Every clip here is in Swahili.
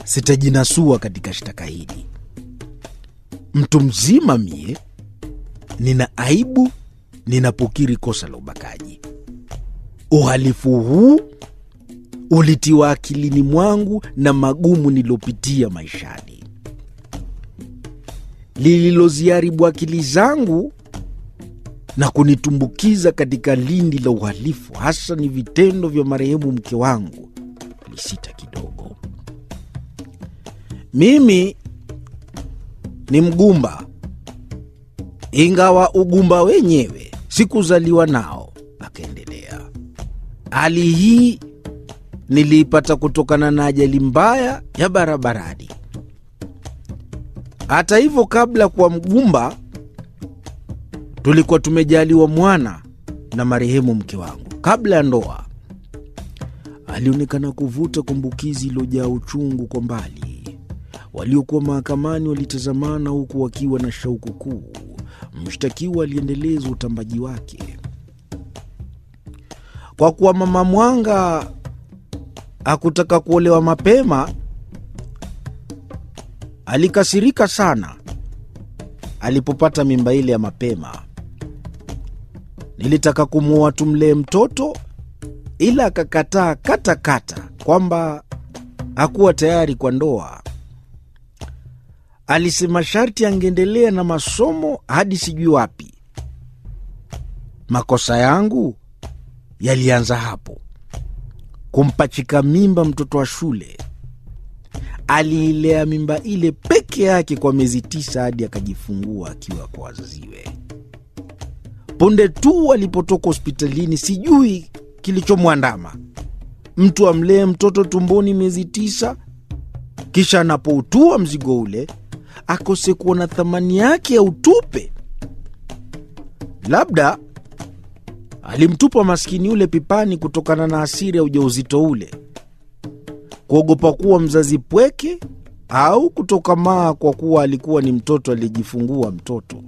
sitajinasua katika shtaka hili. Mtu mzima mie, nina aibu ninapokiri kosa la ubakaji. Uhalifu huu ulitiwa akilini mwangu na magumu niliyopitia maishani. Lililoziharibu akili zangu na kunitumbukiza katika lindi la uhalifu, hasa ni vitendo vya marehemu mke wangu. Lisita kidogo. Mimi ni mgumba, ingawa ugumba wenyewe sikuzaliwa nao. Akaendelea, hali hii niliipata kutokana na ajali mbaya ya barabarani. Hata hivyo, kabla kuwa mgumba, tulikuwa tumejaliwa mwana na marehemu mke wangu. Kabla ya ndoa, alionekana kuvuta kumbukizi iliyojaa uchungu kwa mbali. Waliokuwa mahakamani walitazamana huku wakiwa na shauku kuu. Mshtakiwa aliendeleza utambaji wake. Kwa kuwa mama Mwanga hakutaka kuolewa mapema, alikasirika sana alipopata mimba ile ya mapema. Nilitaka kumwoa tumlee mtoto, ila akakataa katakata kwamba hakuwa tayari kwa ndoa. Alisema sharti angeendelea na masomo hadi sijui wapi. Makosa yangu yalianza hapo, kumpachika mimba mtoto wa shule. Aliilea mimba ile peke yake kwa miezi tisa hadi akajifungua akiwa kwa wazaziwe. Punde tu alipotoka hospitalini, sijui kilichomwandama. Mtu amlee mtoto tumboni miezi tisa, kisha anapoutua mzigo ule akose kuona thamani yake ya utupe. Labda alimtupa maskini yule pipani kutokana na hasira ya ujauzito ule, kuogopa kuwa mzazi pweke, au kutokamaa kwa kuwa alikuwa ni mtoto aliyejifungua mtoto.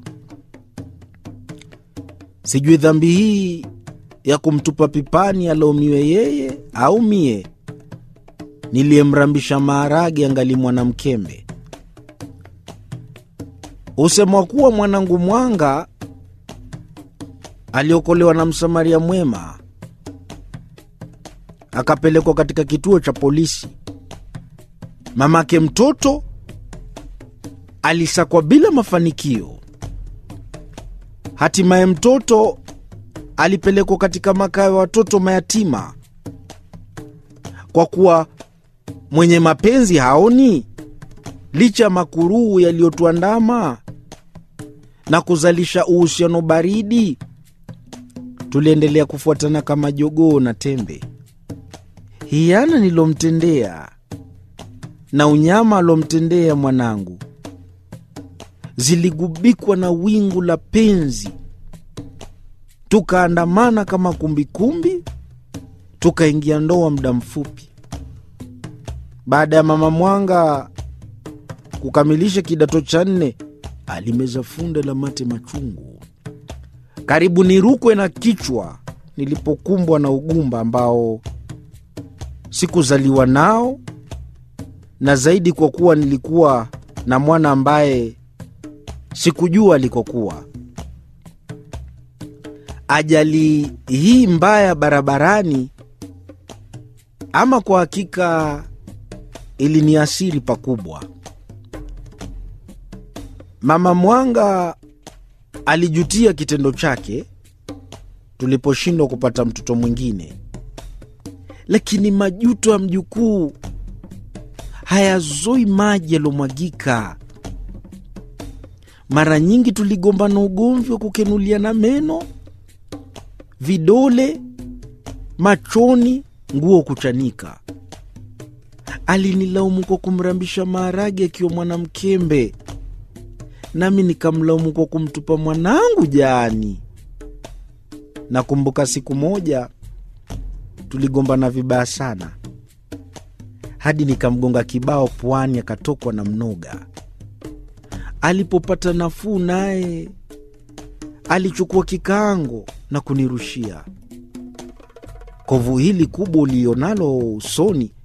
Sijui dhambi hii ya kumtupa pipani alaumiwe yeye au mie niliyemrambisha maharage angali mwanamkembe. Husemwa kuwa mwanangu Mwanga aliokolewa na msamaria mwema akapelekwa katika kituo cha polisi. Mamake mtoto alisakwa bila mafanikio. Hatimaye mtoto alipelekwa katika makao ya watoto mayatima. Kwa kuwa mwenye mapenzi haoni, licha ya makuruu yaliyotuandama na kuzalisha uhusiano baridi, tuliendelea kufuatana kama jogoo na tembe. Hiana nilomtendea na unyama alomtendea mwanangu ziligubikwa na wingu la penzi, tukaandamana kama kumbikumbi, tukaingia ndoa muda mfupi baada ya mama Mwanga kukamilisha kidato cha nne. Alimeza funda la mate machungu, karibu nirukwe na kichwa nilipokumbwa na ugumba ambao sikuzaliwa nao, na zaidi kwa kuwa nilikuwa na mwana ambaye sikujua alikokuwa. Ajali hii mbaya barabarani, ama kwa hakika iliniasiri pakubwa. Mama Mwanga alijutia kitendo chake tuliposhindwa kupata mtoto mwingine, lakini majuto ya mjukuu hayazoi maji yaliyomwagika. Mara nyingi tuligombana ugomvi wa kukenuliana meno, vidole, machoni, nguo kuchanika. Alinilaumu kwa kumrambisha maharage akiwa mwanamkembe, nami nikamlaumu kwa kumtupa mwanangu jaani. Nakumbuka siku moja tuligombana vibaya sana, hadi nikamgonga kibao puani, akatokwa na mnoga. Alipopata nafuu, naye alichukua kikaango na kunirushia. Kovu hili kubwa ulionalo usoni